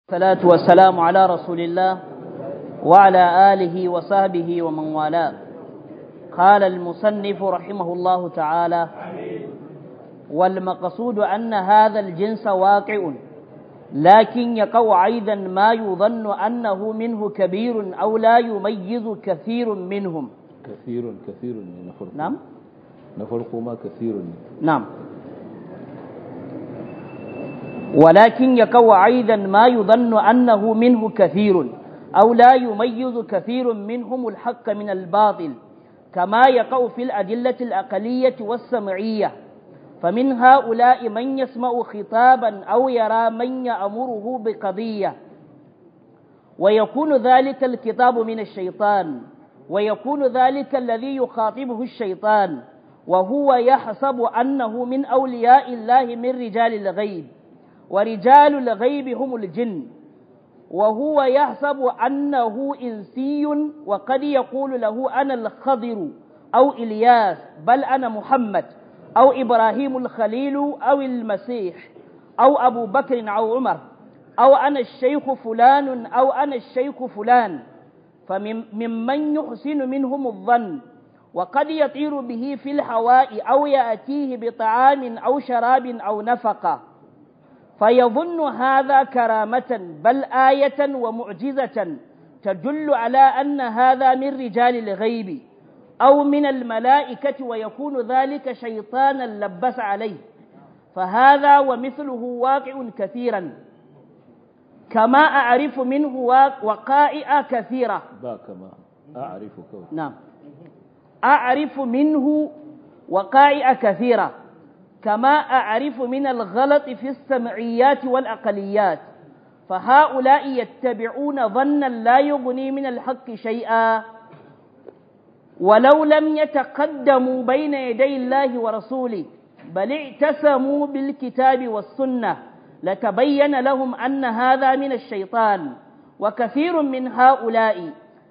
الصلاة والسلام على رسول الله وعلى آله وصحبه ومن والاه قال المصنف رحمه الله تعالى والمقصود أن هذا الجنس واقع لكن يقع أيضا ما يظن أنه منه كبير أو لا يميز كثير منهم كثير كثير نفرق نعم نفرق ما كثير نعم ولكن يقع أيضا ما يظن أنه منه كثير أو لا يميز كثير منهم الحق من الباطل كما يقع في الأدلة الأقلية والسمعية فمن هؤلاء من يسمع خطابا أو يرى من يأمره بقضية ويكون ذلك الكتاب من الشيطان ويكون ذلك الذي يخاطبه الشيطان وهو يحسب أنه من أولياء الله من رجال الغيب ورجال الغيب هم الجن وهو يحسب أنه إنسي وقد يقول له أنا الخضر أو إلياس بل أنا محمد أو إبراهيم الخليل أو المسيح أو أبو بكر أو عمر أو أنا الشيخ فلان أو أنا الشيخ فلان فممن يحسن منهم الظن وقد يطير به في الهواء أو يأتيه بطعام أو شراب أو نفقة فيظن هذا كرامة بل آية ومعجزة تدل على أن هذا من رجال الغيب أو من الملائكة ويكون ذلك شيطانا لبس عليه فهذا ومثله واقع كثيرا كما أعرف منه وقائع كثيرة با كما أعرف كوي نعم أعرف منه وقائع كثيرة كما أعرف من الغلط في السمعيات والأقليات فهؤلاء يتبعون ظنا لا يغني من الحق شيئا ولو لم يتقدموا بين يدي الله ورسوله بل اعتسموا بالكتاب والسنة لتبين لهم أن هذا من الشيطان وكثير من هؤلاء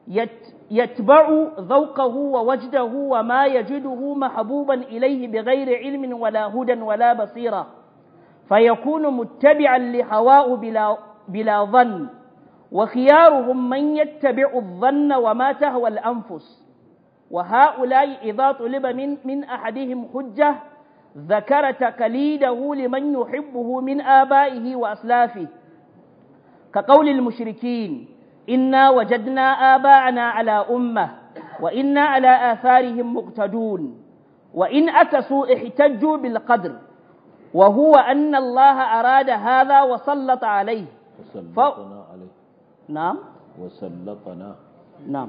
يتبع ذوقه ووجده وما يجده محبوبا إليه بغير علم ولا هدى ولا بصيرة فيكون متبعا لهواه بلا, بلا ظن وخيارهم من يتبع الظن وما تهوى الأنفس وهؤلاء إذا طلب من, من أحدهم حجة ذكر تقليده لمن يحبه من آبائه وأسلافه كقول المشركين إنا وجدنا آباءنا على أمة وإنا على آثارهم مقتدون وإن أكسوا احتجوا بالقدر وهو أن الله أراد هذا وسلط عليه وسلطنا عليه نعم وسلطنا نعم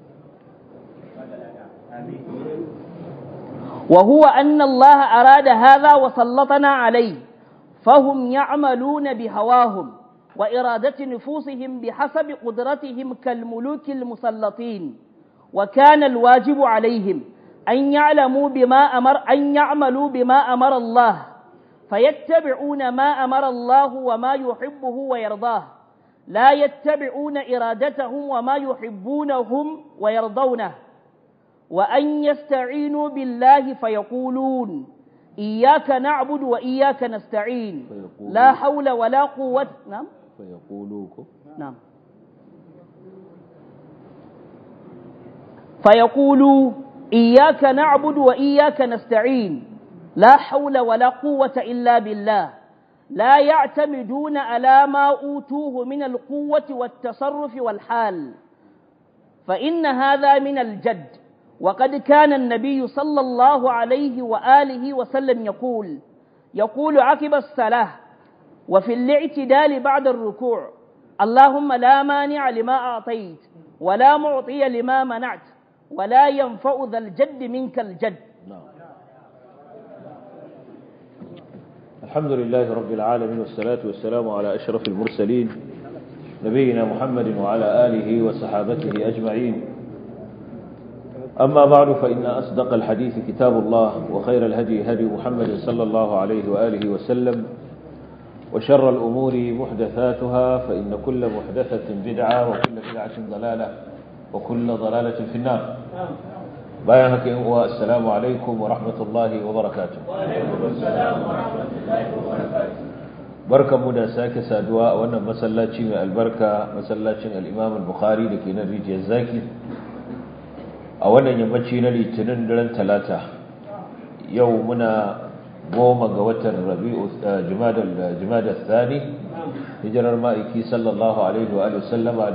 وهو أن الله أراد هذا وسلطنا عليه فهم يعملون بهواهم وإرادة نفوسهم بحسب قدرتهم كالملوك المسلطين وكان الواجب عليهم أن يعلموا بما أمر أن يعملوا بما أمر الله فيتبعون ما أمر الله وما يحبه ويرضاه لا يتبعون إرادتهم وما يحبونهم ويرضونه وأن يستعينوا بالله فيقولون إياك نعبد وإياك نستعين فيقولون. لا حول ولا قوة نعم فيقولوك نعم فيقولوا إياك نعبد وإياك نستعين لا حول ولا قوة إلا بالله لا يعتمدون على ما أوتوه من القوة والتصرف والحال فإن هذا من الجد وقد كان النبي صلى الله عليه وآله وسلم يقول يقول عقب الصلاة وفي الاعتدال بعد الركوع اللهم لا مانع لما أعطيت ولا معطي لما منعت ولا ينفع ذا الجد منك الجد نعم الحمد لله رب العالمين والصلاة والسلام على أشرف المرسلين نبينا محمد وعلى آله وصحابته أجمعين أما بعد فإن أصدق الحديث كتاب الله وخير الهدي هدي محمد صلى الله عليه وآله وسلم وشر الأمور محدثاتها فإن كل محدثة بدعة وكل بدعة ضلالة وكل ضلالة في النار بيانك السلام عليكم ورحمة الله وبركاته barkanmu da sake saduwa a wannan masallaci mai albarka masallacin al-Imam al-Bukhari da ke nan rijiyar zaki a wannan yammaci na litinin daren talata yau muna goma ga watan rabi'u jumada thani hijirar ma'aiki sallallahu alaihi wa sallama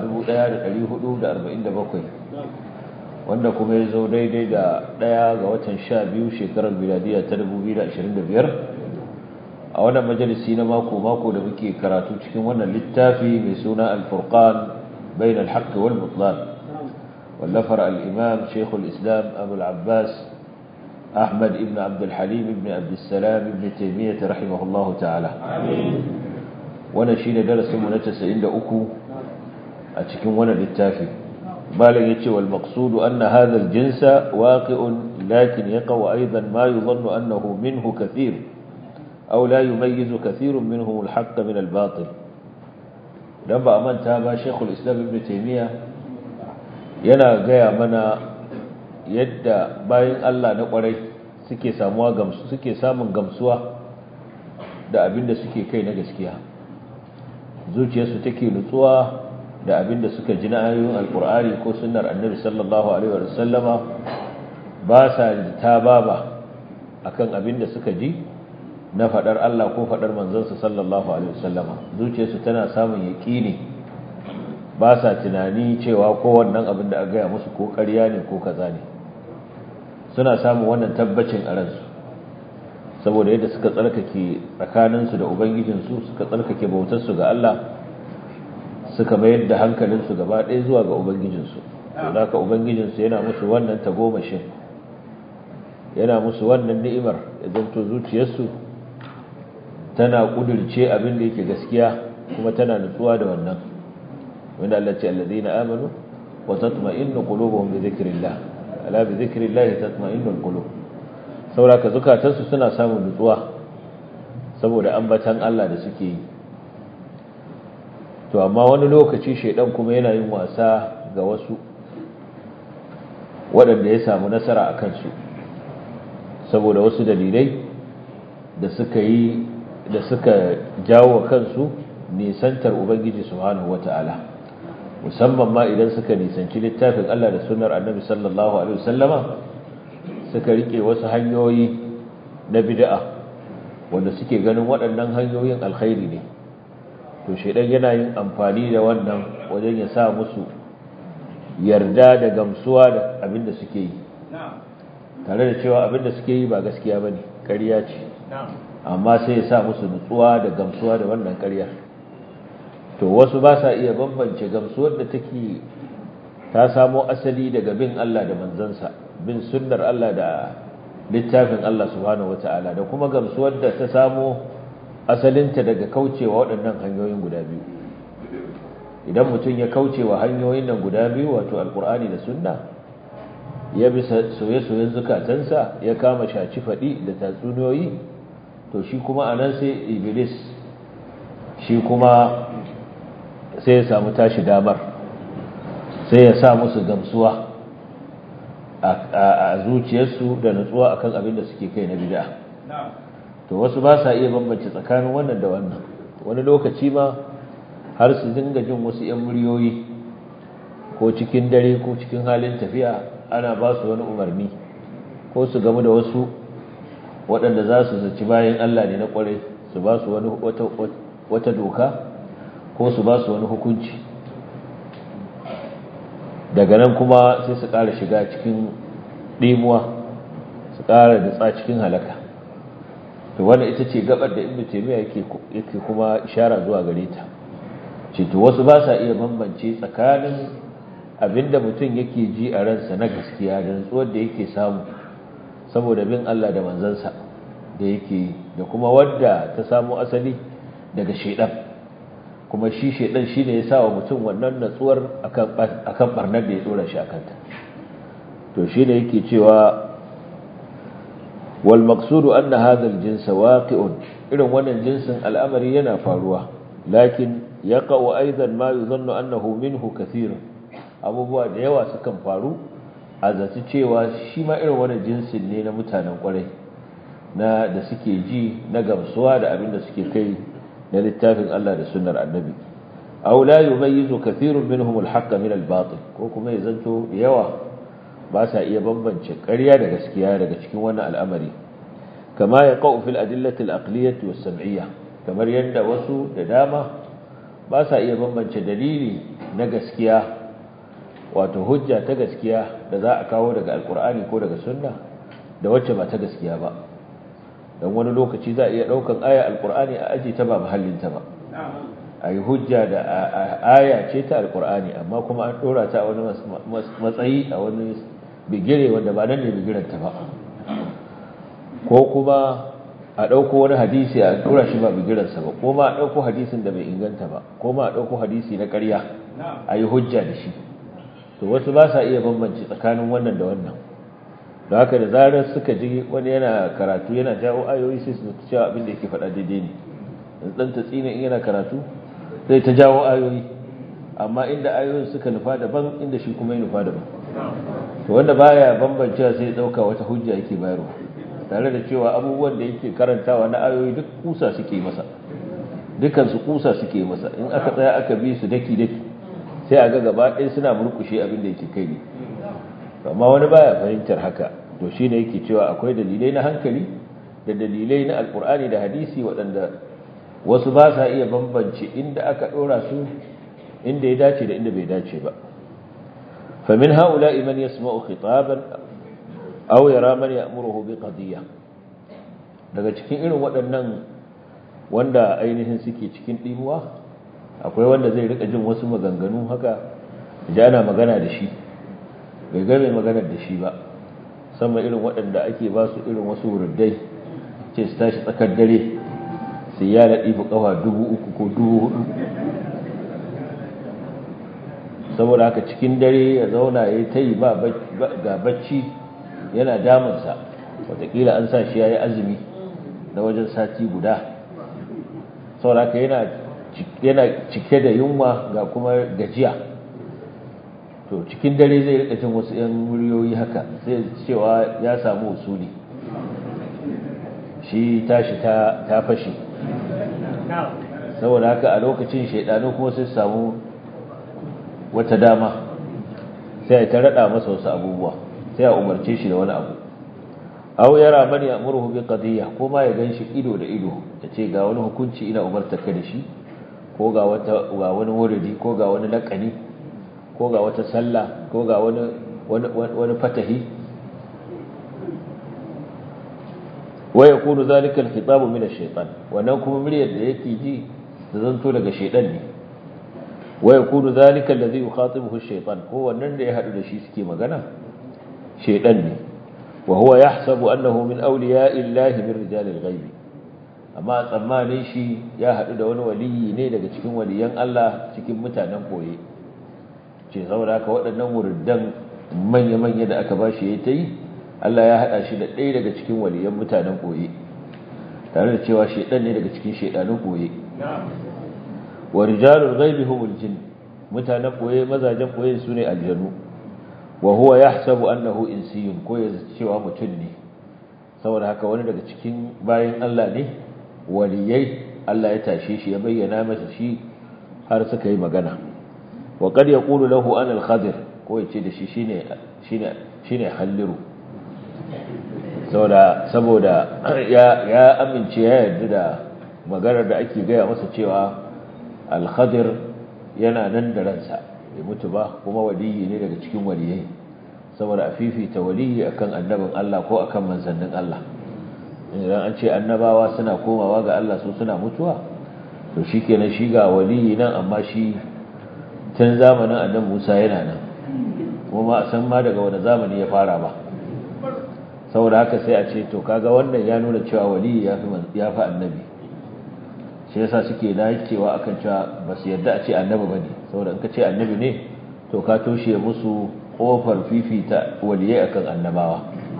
1447 wanda kuma ya zo daidai da ɗaya ga watan sha biyu shekarar miladiya ta 2025 a wannan majalisi na mako-mako da muke karatu cikin wannan littafi mai suna alfurqan bain alhaq wal mutlan wallafar al-imam shaykh al-islam abu al-abbas ahmad ibn abd al-halim ibn abd salam ibn taymiyyah rahimahullah ta'ala wannan shine darasin mu na 93 a cikin wannan littafi malam yace wal maqsud anna hadha al-jinsa waqi'un lakin yaqa aidan ma yadhunnu annahu minhu kathir أو لا يميز كثير منهم الحق من الباطل لما أمن تابا شيخ الإسلام ابن تيمية yana gaya mana yadda bayan Allah na kwarai suke samuwa gamsu suke samun gamsuwa da abin da suke kai na gaskiya zuciyarsu take nutsuwa da abin da suka ji na ayoyin alkur'ani ko sunnar annabi sallallahu alaihi wa sallama ba sa ta baba akan abin da suka ji na faɗar Allah ko faɗar manzansa sallallahu alaihi wasallama zuciyarsu tana samun yaƙini ba sa tunani cewa ko wannan abin da aka gaya musu ko ƙarya ne ko kaza ne suna samun wannan tabbacin a ransu saboda yadda suka tsarkake tsakaninsu da ubangijinsu suka tsarkake bautarsu ga Allah suka mayar da hankalinsu gaba ɗaya zuwa ga ubangijinsu da haka ubangijinsu yana musu wannan tagomashin yana musu wannan ni'imar ya zanto zuciyarsu tana kudirce abin da yake gaskiya kuma tana nutsuwa da wannan wanda Allah ce alladheena amanu wa tatma'innu qulubuhum bi dhikrillah ala bi dhikrillah tatma'innu alqulub saboda zukatansu suna samun nutsuwa saboda ambatan Allah da suke yi to amma wani lokaci shedan kuma yana yin wasa ga wasu waɗanda ya samu nasara a kansu saboda wasu dalilai da suka yi da suka jawo kansu nisantar ubangiji subhanahu wata'ala musamman ma idan suka nisanci littafin Allah da sunnar annabi sallallahu alaihi wasallama suka rike wasu hanyoyi na bid'a wanda suke ganin waɗannan hanyoyin alkhairi ne to shedan yana yin amfani da wannan wajen ya sa musu yarda da gamsuwa da abin da suke yi tare da cewa abin da suke yi ba gaskiya bane ƙarya ce amma sai ya sa musu nutsuwa da gamsuwa da wannan ƙarya to wasu ba sa iya bambance gamsuwar da take ta samo asali daga bin Allah da manzansa bin sunnar Allah da littafin Allah subhanahu wataala da kuma gamsuwar da ta samo asalinta daga kaucewa waɗannan hanyoyin guda biyu idan mutum ya kaucewa hanyoyin nan guda biyu wato alkur'ani da sunna ya bi soye-soyen zukatansa ya kama shaci faɗi da tatsuniyoyi to shi kuma a nan sai iblis shi kuma sai ya samu tashi damar sai ya sa musu gamsuwa a zuciyarsu da nutsuwa akan abin da suke kai na bid'a to wasu ba sa iya bambance tsakanin wannan da wannan wani lokaci ma har su dinga jin wasu 'yan muryoyi ko cikin dare ko cikin halin tafiya ana ba su wani umarni ko su gamu da wasu waɗanda za su zaci bayan Allah ne na ƙwarai su ba su wata doka ko su ba su wani hukunci daga nan kuma sai su ƙara shiga cikin ɗimuwa su ƙara da cikin halaka to wannan ita ce gabar da ibnu taymiya yake yake kuma ishara zuwa gare ta ce to wasu ba sa iya bambance tsakanin abinda mutum yake ji a ransa na gaskiya da nutsuwar da yake samu saboda bin Allah da manzansa da yake da kuma wadda ta samu asali daga shedan kuma shi shedan shine ya sa wa mutum wannan natsuwar akan akan barnar da ya dora shi akanta to shine yake cewa wal maqsudu anna hadha al jins waqi'un irin wannan jinsin al'amari yana faruwa lakin yaqa'u aidan ma yuzannu annahu minhu kathir abubuwa da yawa sukan faru a zaci cewa shi ma irin wannan jinsin ne na mutanen kwarai na da suke ji na gamsuwa da abin da suke kai na littafin Allah da sunnar annabi aw la yumayyizu kathirun minhum al-haqqa min al-batil ko kuma ya zanto yawa ba sa iya bambance ƙarya da gaskiya daga cikin wannan al'amari kama ya qau fil adillati al-aqliyyah was-sam'iyyah kamar yadda wasu da dama ba sa iya bambance dalili na gaskiya wato hujja ta gaskiya da za a kawo daga alkur'ani ko daga sunna da wacce ba ta gaskiya ba don wani lokaci za a iya ɗaukan aya alkur'ani a aji ta ba mahallinta ba a yi hujja da aya ce ta alkur'ani amma kuma an ɗora ta a wani matsayi a wani bigire wanda ba nan ne bigiranta ba ko kuma a ɗauko wani hadisi a ɗora shi ba bigiransa ba ko ma a ɗauko hadisin da bai inganta ba ko ma a ɗauko hadisi na ƙarya a yi hujja da shi to wasu ba sa iya bambanci tsakanin wannan da wannan da haka da zarar suka ji wani yana karatu yana jawo ayoyi sai su cewa abin da yake faɗa daidai ne dan ta tsine in yana karatu zai ta jawo ayoyi amma inda ayoyin suka nufa daban inda shi kuma ya nufa daban to wanda baya bambancewa sai ya dauka wata hujja yake bayarwa tare da cewa abubuwan da yake karantawa na ayoyi duk kusa suke masa dukan su kusa suke masa in aka tsaya aka bi su daki daki sai a ga gaba ɗaya suna murkushe abin da yake kai ne amma wani baya fahimtar haka to shine yake cewa akwai dalilai na hankali da dalilai na alkur'ani da hadisi waɗanda wasu ba sa iya bambance inda aka ɗora su inda ya dace da inda bai dace ba famin haula man yasma'u khitaban aw yara man ya'muruhu bi qadiyya daga cikin irin waɗannan wanda ainihin suke cikin dimuwa akwai wanda zai rika jin wasu maganganu haka da ana magana da shi bai ga mai maganar da shi ba sama irin waɗanda ake ba su irin wasu wurdai ce su tashi tsakar dare sai ya laɗi fi ƙafa dubu uku ko dubu hudu saboda haka cikin dare ya zauna ya ta yi ga bacci yana damunsa watakila an sa shi ya yi azumi na wajen sati guda saboda haka yana cike da yunwa ga kuma gajiya to cikin dare zai rika jin wasu 'yan muryoyi haka sai cewa ya samu usuli shi tashi ta fashe saboda haka a lokacin shaidanu kuma sai samu wata dama sai ta rada masa wasu abubuwa sai a umarce shi da wani abu aw yara man ya'muruhu bi qadiyya ko ma ya ganshi ido da ido ce ga wani hukunci ina umartar ka da shi ko ga wata ga wani wuridi ko ga wani laƙani ko ga wata sallah ko ga wani wani fatahi wa yakunu zalika al-khitabu min ash-shaytan wannan kuma muryar da yake ji da zanto daga shaytan ne wa yakunu zalika alladhi yukhatibuhu ash-shaytan ko wannan da ya hadu da shi suke magana shaytan ne wa huwa yahsabu annahu min awliya'i llahi min rijalil ghaib amma tsammanin shi ya hadu da wani waliyi ne daga cikin waliyan Allah cikin mutanen koye ce saboda haka waɗannan wurdan manya-manya da aka bashi yayi ta yi Allah ya haɗa shi da ɗaya daga cikin waliyan mutanen koye tare da cewa shaidan ne daga cikin shaidanun koye wa rijalul ghaibi humul jin mutanen koye mazajen koye su ne aljanu wa huwa yahsabu annahu insiyun ko ya cewa mutum ne saboda haka wani daga cikin bayan Allah ne waliyai Allah ya tashe shi ya bayyana masa shi har suka yi magana wa qad yaqulu lahu ana al-khadir ko yace da shi shine shine shine halliru saboda saboda ya ya amince ya yarda da maganar da ake gaya masa cewa al-khadir yana nan da ransa bai mutu ba kuma waliyi ne daga cikin waliyai saboda a fifita waliyi akan annabin Allah ko akan manzannin Allah idan an ce annabawa suna komawa ga Allah su suna mutuwa to shikenan shi ga waliyi nan amma shi tun zamanin annabi Musa yana nan kuma a san ma daga wani zamani ya fara ba saboda haka sai a ce to kaga wannan ya nuna cewa waliyi ya fi ya fi annabi shi yasa suke dacewa akan cewa ba su yarda a ce annabi bane saboda in ka ce annabi ne to ka toshe musu kofar fifita waliyai akan annabawa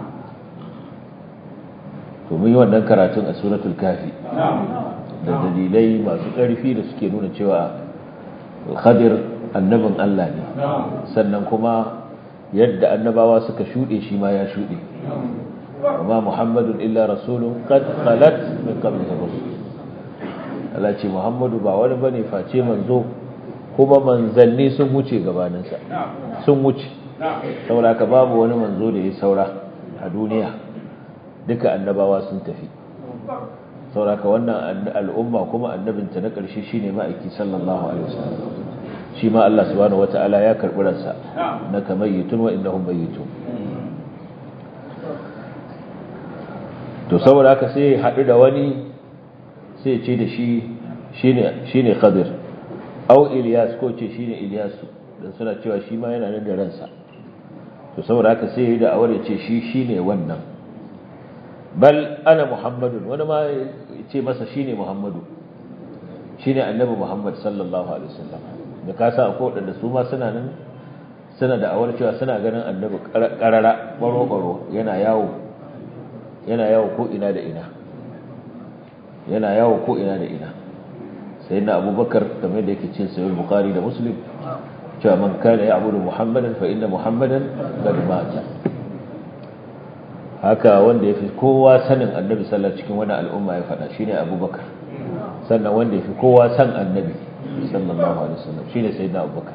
to mun yi wannan karatun a suratul kafi da dalilai masu ƙarfi da suke nuna cewa khadir annabin Allah ne sannan kuma yadda annabawa suka shuɗe shi ma ya shuɗe amma muhammadun illa rasulun qad khalat min qablihi rusul Allah ce Muhammadu ba wani bane face manzo kuma manzanni sun wuce gabaninsa sun wuce saboda ka babu wani manzo da ya saura a duniya duka annabawa sun tafi saboda ka wannan al'umma kuma annabinta na ƙarshe shine ma'aiki sallallahu alaihi wasallam shi ma Allah subhanahu wata'ala ya karɓi ransa na kamayyitun wa innahum mayyitun to saboda haka sai ya haɗu da wani sai ce da shi shine Khadir au Ilyas ko ce shine Ilyas dan suna cewa shi ma yana nan da ransa to saboda haka sai ya da awar ya ce shi shine wannan bal ana Muhammadun wani ma ya ce masa shine Muhammadu shine annabi Muhammad sallallahu alaihi wasallam da ka sa akwai wadanda su ma suna nan suna da awar cewa suna ganin annabi karara baro baro yana yawo yana yawo ko ina da ina yana yawo ko ina da ina sai na abubakar game da yake cin sayar bukari da muslim cewa man kana ya abudu muhammadan fa inda muhammadan qad mata haka wanda ya fi kowa sanin annabi sallallahu cikin wani al'umma ya faɗa shine abubakar sannan wanda ya fi kowa san annabi sallallahu alaihi wasallam shine sayyidina abubakar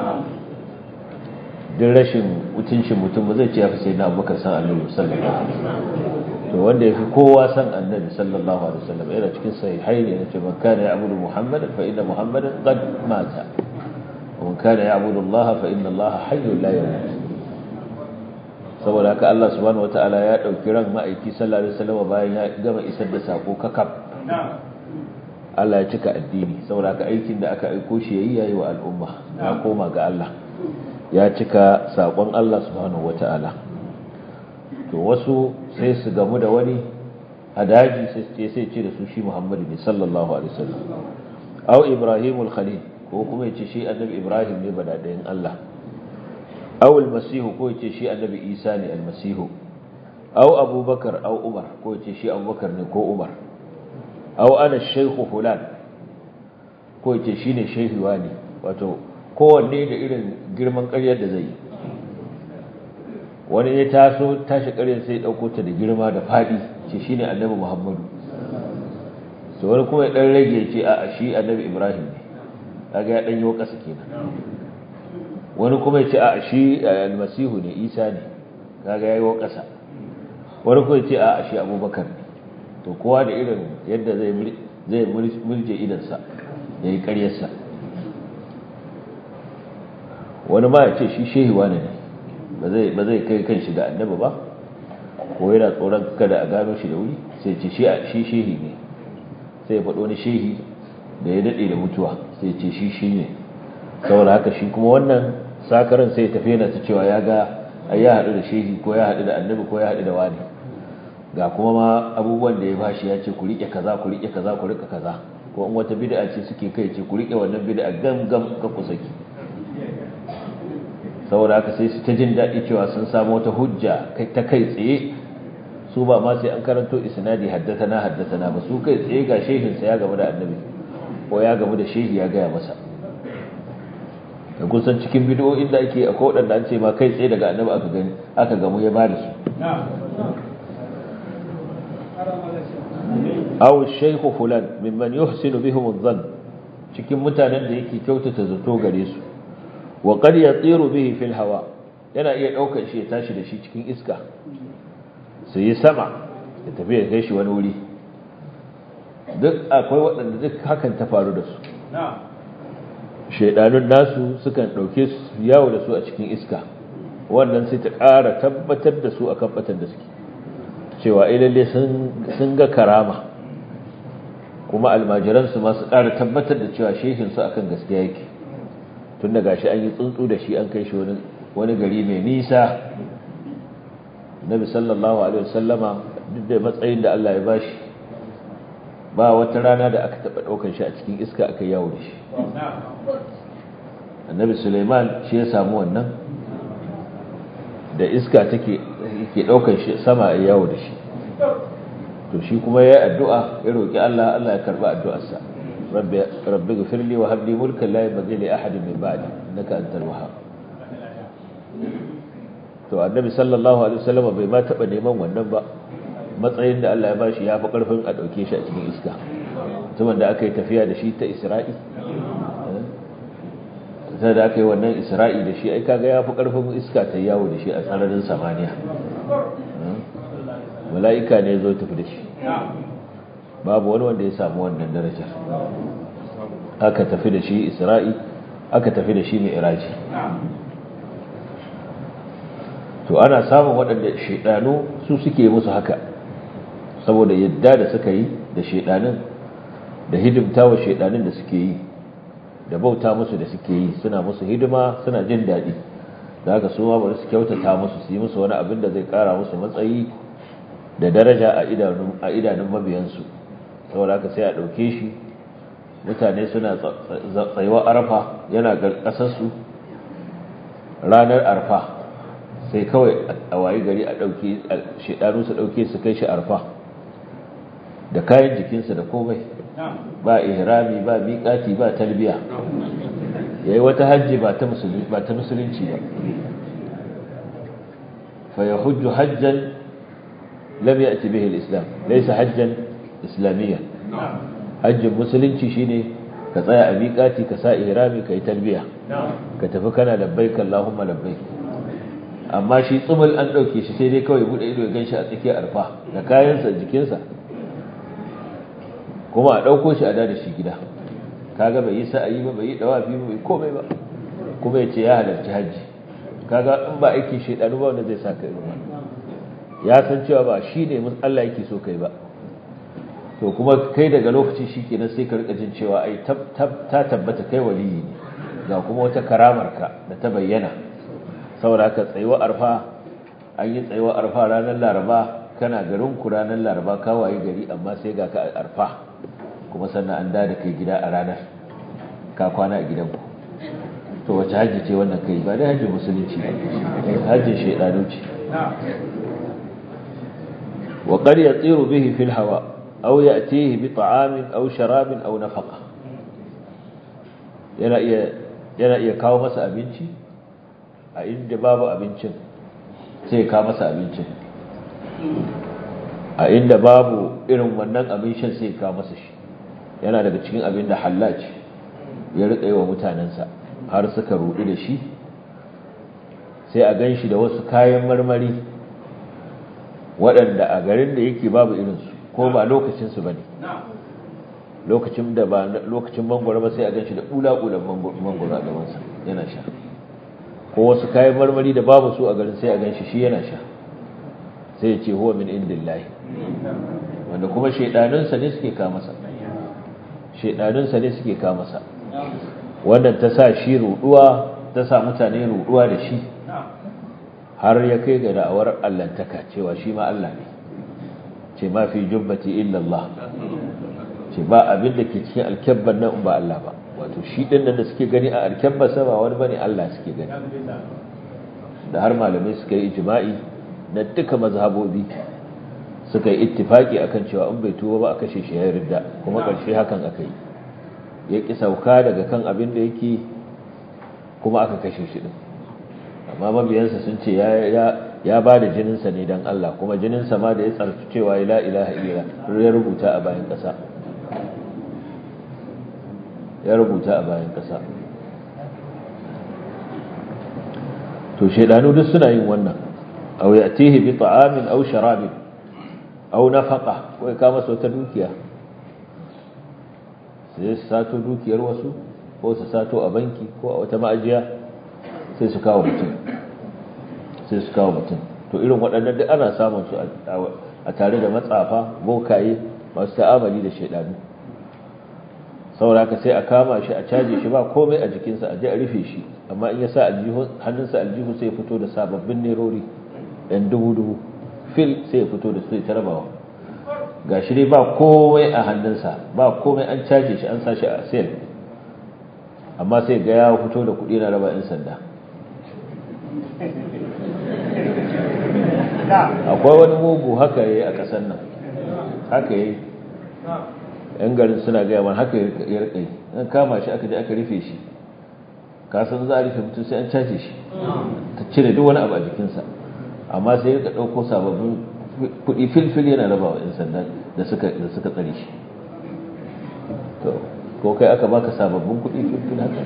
duk rashin mutuncin mutum ba zai ce ya fi sayyidina abubakar san annabi sallallahu alaihi wasallam to wanda ya fi kowa san annabi sallallahu alaihi wasallam yana cikin sahihai ne yace man kana ya'budu muhammadan fa inna muhammadan qad mata wa man kana ya'budu allaha fa inna allaha hayyun la yamut saboda haka Allah subhanahu wataala ya dauki ran ma'aiki sallallahu alaihi wasallam bayan ya gama isar da sako kakab Allah ya cika addini saboda haka aikin da aka aiko shi yayi yayi wa al'umma ya koma ga Allah ya cika sakon Allah subhanahu wataala to wasu sai su gamu da wani a daji sai sai ce da su shi Muhammadu ne sallallahu alaihi wasallam aw Ibrahim al-Khalil ko kuma yace shi annabi Ibrahim ne badadayin Allah aw al-Masih ko yace shi annabi Isa ne al-Masih aw Abubakar aw Umar ko yace shi Abubakar ne ko Umar aw ana shaykh fulan ko yace shine shehi wani wato kowanne da irin girman ƙaryar da zai yi wani ya taso tashi ƙaryar sai ɗauko ta da girma da faɗi ce shine annabi muhammadu so wani kuma ya ɗan rage ce a shi annabi ibrahim ne kaga ya ɗan yi ƙasa kenan wani kuma ya ce a shi almasihu ne isa ne kaga ya yi ƙasa wani kuma ya ce a shi abubakar ne to kowa da irin yadda zai mulje idansa ya yi ƙaryarsa wani ma ya ce shi shehiwa ne ne ba zai kai kan shi da annabi ba ko yana tsoron kada a gano shi da wuri sai ce shi shehi ne sai ya faɗo wani shehi da ya daɗe da mutuwa sai ce shi shi ne saboda haka shi kuma wannan sakaran sai tafi yana ta cewa ya ga ya haɗu da shehi ko ya haɗu da annabi ko ya haɗu da wani ga kuma ma abubuwan da ya bashi ya ce ku riƙe kaza ku riƙe kaza ku riƙe kaza ko in wata bid'a ce suke kai ce ku riƙe wannan bid'a gam gam ka ku saki saboda haka sai su ta jin daɗi cewa sun samu wata hujja ta kai tsaye su ba ma sai an karanto isnadi haddatana haddatana ba su kai tsaye ga shehinsa ya gamu da annabi ko ya gamu da shehi ya gaya masa da kusan cikin bidiyoyin da ake akwai waɗanda an ce ma kai tsaye daga annabi aka gani aka gamu ya bada su aw shaykhu fulan mimman yuhsinu bihim adh-dhann cikin mutanen da yake kyautata zato gare su wa qad yatiru bihi fil hawa yana iya daukar shi ya tashi da shi cikin iska su yi sama ya tafi ya kai shi wani wuri duk akwai waɗanda duk hakan ta faru da su shaidanun nasu sukan ɗauke su yawo da su a cikin iska wannan sai ta ƙara tabbatar da su a kan batan da suke cewa ilalle sun ga karama kuma almajiransu masu ƙara tabbatar da cewa shehinsu akan gaskiya yake tun da gashi an yi tsuntsu da shi an kai shi wani gari mai nisa nabi sallallahu alaihi wasallama duk da matsayin da Allah ya bashi ba wata rana da aka taɓa ɗaukar shi a cikin iska aka yawo da shi annabi suleiman shi ya samu wannan da iska take ke ɗaukar shi sama a yawo da shi to shi kuma ya yi addu'a ya roƙi Allah Allah ya karɓi addu'arsa rabbi gafirli wa habli mulkan la yabghi li ahadin min ba'di innaka antal wahhab to annabi sallallahu alaihi wasallam bai ma taba neman wannan ba matsayin da Allah ya bashi ya fi karfin a dauke shi a cikin iska mutumin da aka yi tafiya da shi ta isra'i sai da aka yi wannan isra'i da shi ai kaga ya fi ƙarfin iska ta yawo da shi a sararin samaniya mala'ika ne zo tafi da shi babu wani wanda ya samu wannan darajar aka tafi da shi isra'i aka tafi da shi mai iraji to ana samun waɗanda shaidanu su suke musu haka saboda yadda da suka yi da shaidanin da hidimta wa shaidanin da suke yi da bauta musu da suke yi suna musu hidima suna jin daɗi da haka su ma bari su kyautata musu su yi musu wani abin da zai ƙara musu matsayi da daraja a idanun mabiyansu saboda haka sai a ɗauke shi mutane suna tsayuwa arfa yana ƙasarsu ranar arfa sai kawai a wayi gari a ɗauke shaidanu su ɗauke su kai shi arfa da kayan jikinsa da komai ba ihrami ba miƙati ba talbiya ya yi wata hajji ba ta musulunci ba fa ya hujju hajjan lam ya ci bihi islam laisa hajjan islamiyya hajjin musulunci shine ka tsaya a miƙati ka sa ihrami ka yi talbiya ka tafi kana labbaik Allahumma labbaik amma shi tsumul an ɗauke shi sai dai kawai buɗe ido ya ganshi a tsakiyar arfa da kayansa jikinsa kuma a ɗauko shi a da shi gida kaga bai yi sa'ayi ba bai yi dawafi ba bai komai ba kuma ya ce ya halarci hajji kaga in ba aikin shaidanu ba wanda zai sa kai ruwa ya san cewa ba shi ne Allah yake so kai ba to kuma kai daga lokaci shi kenan sai ka rika jin cewa ai ta tabbata kai waliyi ne ga kuma wata karamar ka da ta bayyana saboda ka tsayuwa arfa an yi tsayuwa arfa ranar laraba kana garin ku ranar laraba ka waye gari amma sai ga ka arfa kuma sannan an da kai gida a ranar ka kwana a gidanku to wace hajji ce wannan kai ba dai hajji musulunci ba hajjin shaidanu ce wa qad yatiru bihi fil hawa aw ya'tihi bi ta'amin aw sharabin aw nafaqa yana iya yana iya kawo masa abinci a inda babu abincin sai ya kawo masa abincin a inda babu irin wannan abincin sai ya kawo masa shi yana daga cikin abin da hallaj ya riƙa yi wa mutanensa har suka ruɗu da shi sai a gan shi da wasu kayan marmari waɗanda a garin da yake babu irinsu ko ba lokacinsu ba ne lokacin da ba lokacin mangwara ba sai a gan shi da ƙula-ƙulan mangwara a gabansa yana sha ko wasu kayan marmari da babu su a garin sai a gan shi shi yana sha sai ya ce huwa min indillahi wanda kuma shaidanunsa ne suke kamasa shaidanunsa ne suke kamasa wannan ta sa shi ruduwa ta sa mutane ruduwa da shi har ya kai ga da'awar allantaka cewa shi ma Allah ne ce ma fi jubbati illa Allah ce ba abin da ke cikin alkyabban nan ba Allah ba wato shi din nan da suke gani a alkyabban sa ba wani bane Allah suke gani da har malamai suka yi ijma'i na duka mazhabobi suka yi ittifaki akan cewa in bai tuba ba a kashe shi ya ridda kuma ƙarshe hakan aka yi ya ƙi sauka daga kan abin da yake kuma aka kashe shi din amma mabiyansa sun ce ya ba da jininsa ne don Allah kuma jininsa ma da ya tsarki cewa la ilaha illa ya rubuta a bayan ƙasa ya rubuta a bayan ƙasa to shaidanu duk suna yin wannan aw ya'tihi bi ta'amin aw sharabin aw nafaqa ko ka masa wata dukiya sai su sato dukiyar wasu ko su sato a banki ko a wata ma'ajiya sai su kawo mutum sai su kawo mutum to irin waɗannan duk ana samun su a tare da matsafa bokaye masu ta'amali da shaidanu saboda haka sai a kama shi a caje shi ba komai a jikinsa a je a rufe shi amma in ya sa hannunsa aljihu sai fito da sababbin nerori ɗan dubu-dubu fil sai ya fito da su ta rabawa ga shi dai ba komai a hannunsa ba komai an caje shi an sa shi a sel amma sai ga ya fito da kuɗi na raba 'yan sanda akwai wani mugu haka ya yi a ƙasar nan haka ya yi yan garin suna gaya man haka ya rika yi an kama shi aka je aka rufe shi kasan za a rufe mutum sai an caje shi ta cire duk wani abu a jikinsa amma sai ya ɗauko sababbin kuɗi filfil yana raba wa 'yan sanda da suka tsare shi ko kai aka baka sababbin kuɗi tun haka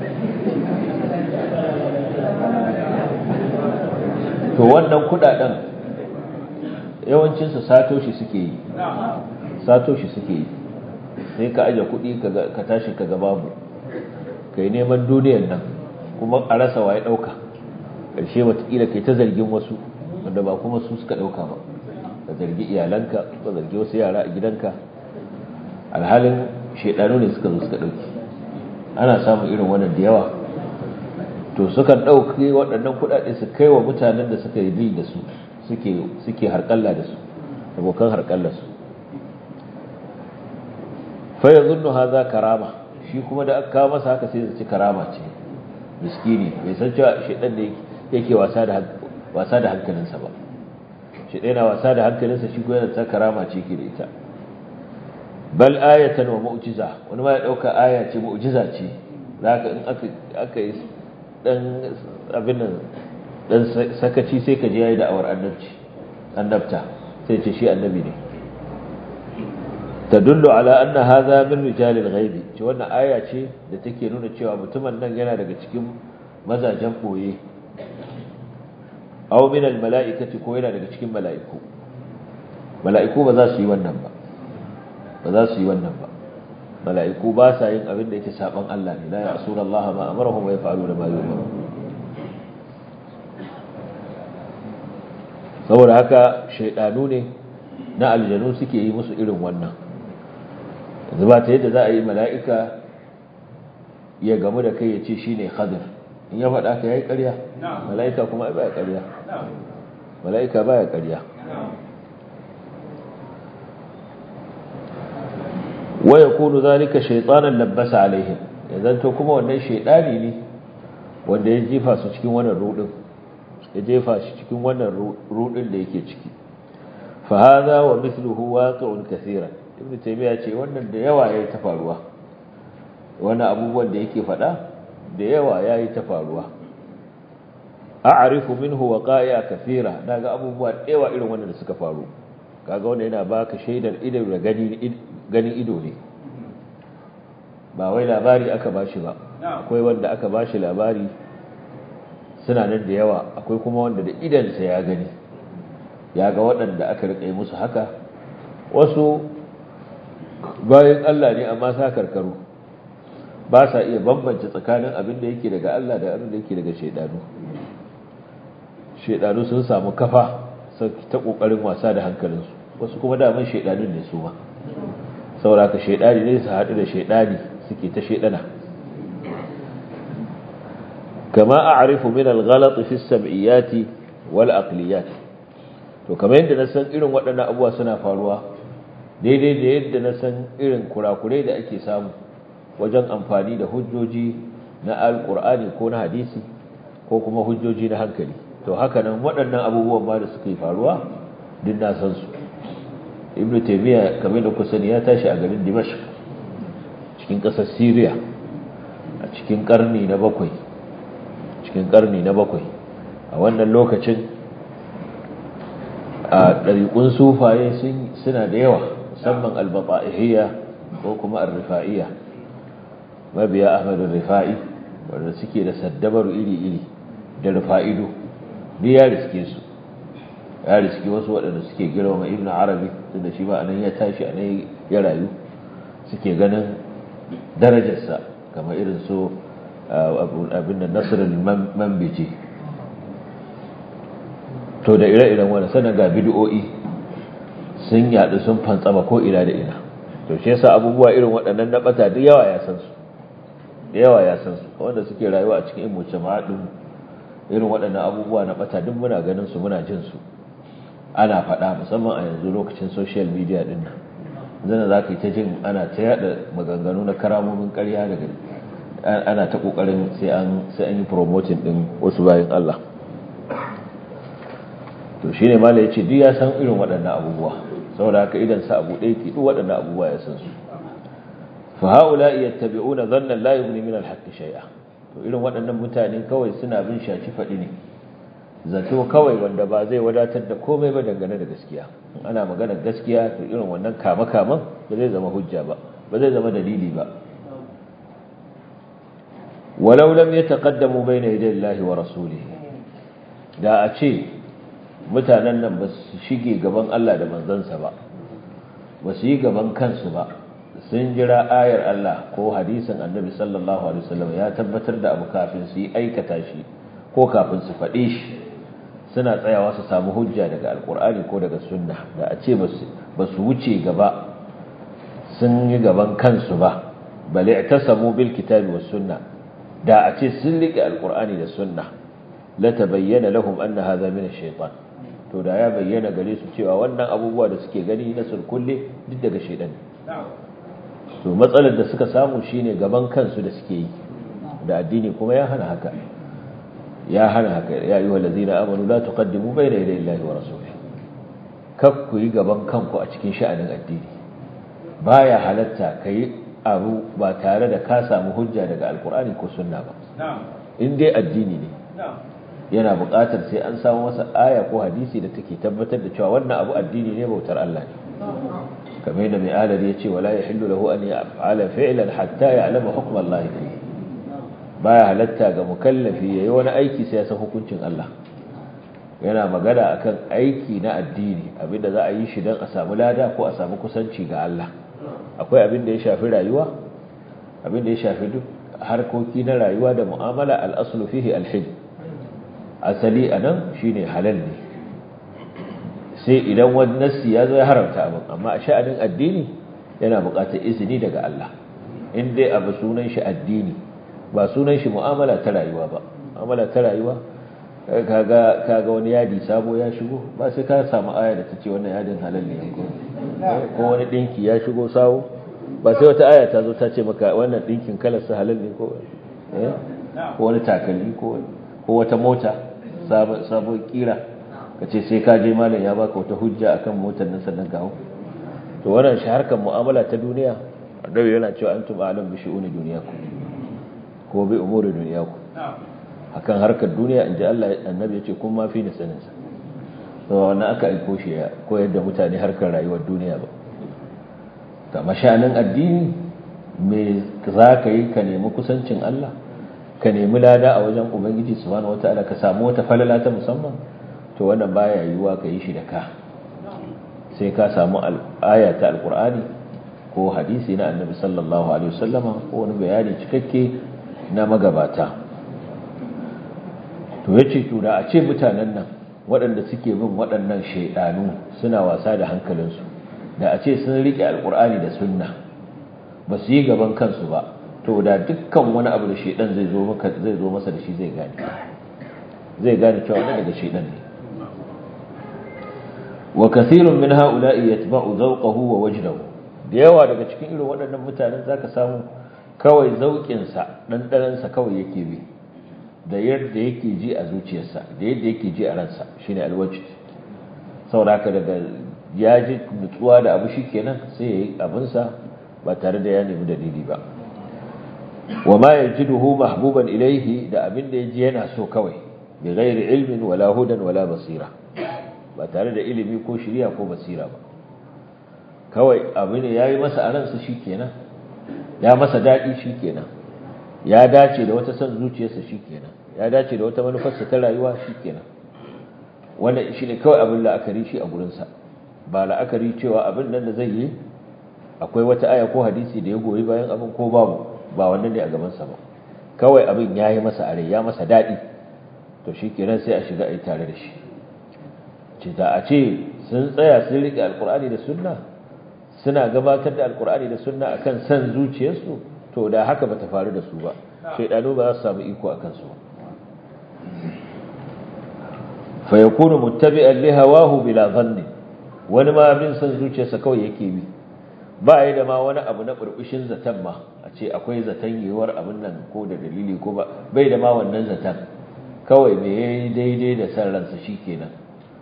to wannan kuɗaɗen yawancinsu sato shi suke yi sato shi suke yi sai ka aje kuɗi ka tashi ka babu ka yi neman duniyan nan kuma a rasa waye ɗauka ƙarshe watakila kai ta zargin wasu wanda ba kuma su suka ɗauka ba ka zargi iyalanka ka zargi wasu yara a gidanka alhalin shaidanu ne suka zo suka ɗauki ana samun irin wannan da yawa to sukan ɗauki waɗannan kuɗaɗe su kai wa mutanen da suka yi da su suke harƙalla da su abokan harƙallar su faya zunnu haza karama shi kuma da aka kawo masa haka sai zaci karama ce miskini bai san cewa shaidan da yake wasa da wasa da hankalinsa ba shaidan na wasa da hankalinsa shi kuma yana ta karama ce ke da ita bal ayatan wa mu'jiza wani ma ya dauka aya ce mu'jiza ce zaka in aka aka yi dan abin nan dan sakaci sai ka je yayi da awar annabci annabta sai ce shi annabi ne tadullu ala anna hadha min rijalil ghaibi ce wannan aya ce da take nuna cewa mutumin nan yana daga cikin mazajen boye aw min al mala'ikati ko yana daga cikin mala'iku mala'iku ba za su yi wannan ba ba za su yi wannan ba mala'iku ba sa yin abin da yake saban Allah ne la ya'suna Allah ma amarahum wa yaf'aluna ma yu'maru saboda haka shaydanu ne na aljanu suke yi musu irin wannan yanzu ba ta yadda za a yi mala'ika ya gamu da kai ya ce shi ne khadir in ya faɗa ka ya yi ƙarya mala'ika kuma ba ya ƙarya mala'ika ba ya ƙarya waya kunu zalika shaitanan labbasa alaihim ya zanto kuma wannan shaidani ne wanda ya jefa su cikin wannan rudin ya jefa shi cikin wannan rudin da yake ciki fa hadha wa mithluhu waqi'un kaseeran ibnu taymiya ce wannan da yawa yayi ta faruwa wannan abubuwan da yake faɗa da yawa yayi ta faruwa a'rifu minhu waqa'i'a kaseera daga abubuwa da yawa irin wannan da suka faru kaga wannan yana baka shaidar ido da gani ganin ido ne ba wai labari aka bashi ba akwai wanda aka bashi labari suna nan da yawa akwai kuma wanda da idansa ya gani ya ga waɗanda aka riƙe musu haka wasu bayan Allah ne amma sa karkaru ba sa iya bambance tsakanin abin da yake daga Allah da abin da yake daga shaidanu shaidanu sun samu kafa ta kokarin wasa da hankalinsu wasu kuma daman shaidanun ne su ma saboda ka shaidani ne su haɗu da shaidani suke ta shaidana kama a'rifu min al-ghalat fi as-sam'iyati wal aqliyat to kamar yadda na san irin waɗannan abubuwa suna faruwa daidai da yadda na san irin kurakurai da ake samu wajen amfani da hujjoji na alkur'ani ko na hadisi ko kuma hujjoji na hankali to haka nan waɗannan abubuwan ma da suka yi faruwa duk na san su ibn taymiya kamar da kusa ya tashi a garin dimashq cikin ƙasar syria a cikin ƙarni na bakwai cikin ƙarni na bakwai a wannan lokacin a ɗariƙun sufaye suna da yawa musamman albata'ihiyya ko kuma arrifa'iyya mabiya ahmadu rifa'i wanda suke da saddabaru iri-iri da rifa'ido duk ya riske su ya riske wasu waɗanda suke girma ibn arabi tun da shi ba anan ya tashi anan ya rayu suke ganin darajarsa kamar irin su abin da nasirin mambici to da ire-iren wani sanar ga bidiyo'i sun yaɗu sun fantsama ko ina da ina to shi yasa abubuwa irin waɗannan na ɓata duk yawa ya san su da yawa ya san su wanda suke rayuwa a cikin imuce ma'adin irin waɗannan abubuwa na ɓata duk muna ganin su muna jin su ana faɗa musamman a yanzu lokacin social media ɗin nan zana za ka yi ta jin ana ta yaɗa maganganu na karamomin ƙarya daga ana ta ƙoƙarin sai an yi promoting ɗin wasu bayan Allah to shi ne mala ya ce duk ya san irin waɗannan abubuwa saboda haka idan sa abu ɗaya duk waɗannan abubuwa ya san su fa haula yattabi'una dhanna la yughni min al-haqqi shay'a to irin waɗannan mutane kawai suna bin shaci faɗi ne zato kawai wanda ba zai wadatar da komai ba dangane da gaskiya ana magana gaskiya to irin wannan kama kaman ba zai zama hujja ba ba zai zama dalili ba walau lam yataqaddamu bayna yaday Allah wa rasulihi da a ce mutanen nan ba su shige gaban Allah da manzansa ba ba su yi gaban kansu ba sun jira ayar Allah ko hadisin annabi sallallahu alaihi wasallam ya tabbatar da abu kafin su yi aikata shi ko kafin su faɗe shi suna tsayawa su samu hujja daga alkur'ani ko daga sunna da a ce ba su wuce gaba sun yi gaban kansu ba bale ta samu bil kitabi was sunna da a ce sun rike alkur'ani da sunna la tabayyana lahum anna hadha min ash-shaytan to da ya bayyana gare su cewa wannan abubuwa da suke gani na sulkulle duk daga shaytan to matsalar da suka samu shine gaban kansu da suke yi da addini kuma ya hana haka ya hana haka ya yi walazina amanu la tuqaddimu bayna yaday Allahi wa rasulihi kak ku yi gaban kanku a cikin sha'anin addini baya halatta kai abu ba tare da ka samu hujja daga alkur'ani ko sunna ba in dai addini ne yana buƙatar sai an samu masa aya ko hadisi da take tabbatar da cewa wannan abu addini ne bautar Allah ne kamar yadda mai alar ya ce wala yahillu lahu an yaf'ala fi'lan hatta ya'lama hukm Allah fihi baya halatta ga mukallafi yayi wani aiki sai ya san hukuncin Allah yana magana akan aiki na addini abinda za a yi shi don a samu lada ko a samu kusanci ga Allah akwai abin da ya shafi rayuwa abin da ya shafi duk harkoki na rayuwa da mu'amala al-aslu fihi al-hil asali anan shine halal ne sai idan wani nassi ya zo ya haramta abin amma a sha'anin addini yana buƙatar izini daga Allah in dai abu sunan shi addini ba sunan shi mu'amala ta rayuwa ba mu'amala ta rayuwa kaga kaga wani yadi sabo ya shigo ba sai ka samu aya da tace wannan yadin halal ne ko ko wani dinki ya shigo sawo ba sai wata aya ta zo ta ce maka wannan dinkin kalar sa halal ne ko eh ko wani takalmi ko ko wata mota sabo sabo kira kace sai ka je malam ya baka wata hujja akan motar nan sannan ka hau to wannan shi harkar mu'amala ta duniya annabi yana cewa antum a'lam bi shu'uni dunyakum ko bi umuri duniyaku akan harkar duniya inji Allah annabi ya ce kun ma fi ni sanin sa to wannan aka aiko shi ya koyar da mutane harkar rayuwar duniya ba ta mashanin addini me za ka yi ka nemi kusancin Allah ka nemi lada a wajen ubangiji subhanahu wataala ka samu wata falala ta musamman to wannan baya yiwuwa ka yi shi da ka sai ka samu aya ta alqur'ani ko hadisi na annabi sallallahu alaihi wasallama ko wani bayani cikakke na magabata to ya ce da a ce mutanen nan waɗanda suke bin waɗannan shaidanu suna wasa da hankalinsu da a ce sun riƙe alƙur'ani da sunna ba su yi gaban kansu ba to da dukkan wani abu da shaidan zai zo maka zai zo masa da shi zai gane zai gane cewa wannan daga shaidan ne wa kathirun min ha'ula'i yatba'u zawqahu wa wajdahu da yawa daga cikin irin waɗannan mutanen zaka samu kawai zauƙinsa ɗanɗanansa kawai yake bi da yadda yake ji a zuciyarsa da yadda yake ji a ransa shi ne alwajid sauraka daga ya ji nutsuwa da abu shi kenan sai ya yi abinsa ba tare da ya nemi dalili ba wa ma ya ji duhu mahbuban ilaihi da abin da ya ji yana so kawai bi gairi ilmin wala hudan wala basira ba tare da ilimi ko shirya ko basira ba kawai abu ne ya yi masa a ransa shi kenan ya masa daɗi shi kenan ya dace da wata son zuciyarsa shi kenan ya dace da wata manufarsa ta rayuwa shi kenan wannan shi ne kawai abin la'akari shi a gurinsa ba la'akari cewa abin nan da zai yi akwai wata aya ko hadisi da ya goyi bayan abin ko babu ba wannan ne a gabansa ba kawai abin ya yi masa are ya masa daɗi to shi kenan sai a shiga a yi tare da shi ce da a ce sun tsaya sun riƙe alkur'ani da sunna suna gabatar da alkur'ani da sunna akan san zuciyarsu to da haka bata faru da su ba shaidanu ba za su samu iko akan su fa yakunu muttabi'an li hawahu bila dhanni wani ma bin san zuciyarsa kawai yake bi ba yi da ma wani abu na burbushin zatan ma a ce akwai zatan yiwuwar abin nan ko da dalili ko ba bai da ma wannan zatan kawai me yayi daidai da san ransa shikenan